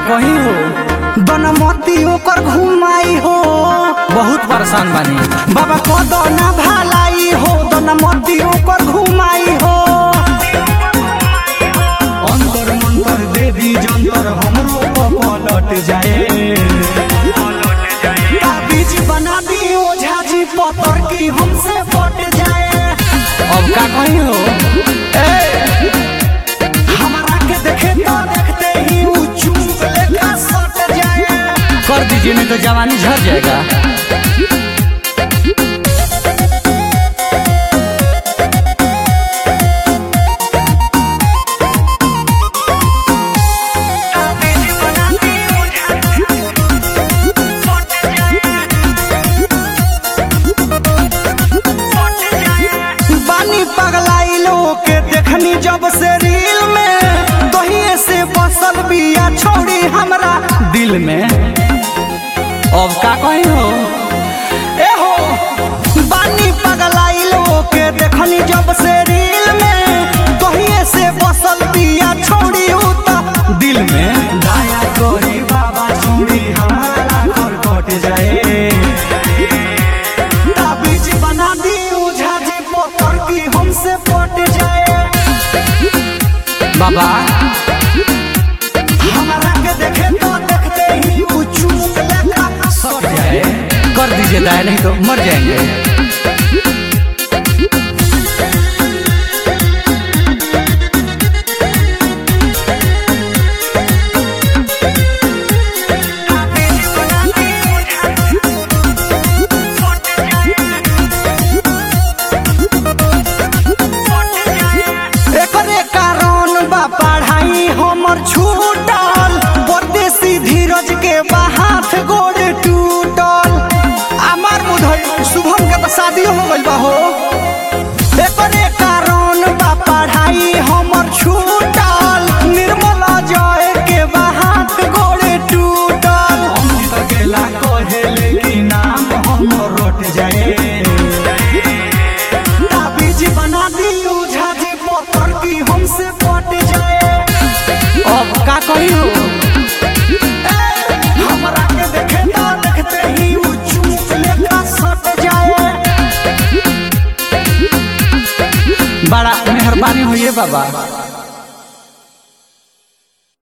कही हो बनमती ओकर घुमाई हो बहुत परेशान बानी बाबा को दोना भलाई हो बनमती ओकर घुमाई हो अंतर मंतर देवी जंतर हमरो पलट जाए ताबीज बना दी ओझा जी पतर की हमसे पट जाए अब का कही हो हमारा के देखे तो देखते ही ऊ चूप लेखा सट जाए कर दीजिए नहीं तो जवानी झड़ जाएगा बानी पगलाइलो के देखनी जब से रील में दहिए से बसल बिया छोड़ी हमरा दिल में अब का कही हो ए हो बानी पगलाइलो के देखनी जब से रील में दहिए से बसल बिया छोड़ी उ त दिल में दया करी बाबा छोड़ी हमारा घर कट जाए ताबीज बना दी ओझा जी पोतर की हमसे पट जाए बाबा हमारा के देखे तो देखते ही ऊ चूक लेखा सट जाए कर दीजिए दाया नहीं तो मर जाएंगे एकरे कारण बा पढ़ाई हमर छूटल परदेसी धीरज के बा हाथ गोड़ टूटल अमर मुधई शुभम के तो शादियो हो गइल बा हो एकरे कारण बा पढ़ाई हमर छूटल निर्मल जय के बा हाथ गोड़ टूटल हम तो गेला कहेले कि नाम हम रोट जाए ताबीज बना दी ओझा जी पोतर की हमसे पट जाए अब का कही हो हमरा के देखे तो देखते ही ऊ चूक लेखा सट जाए बड़ा मेहरबानी हुई है बाबा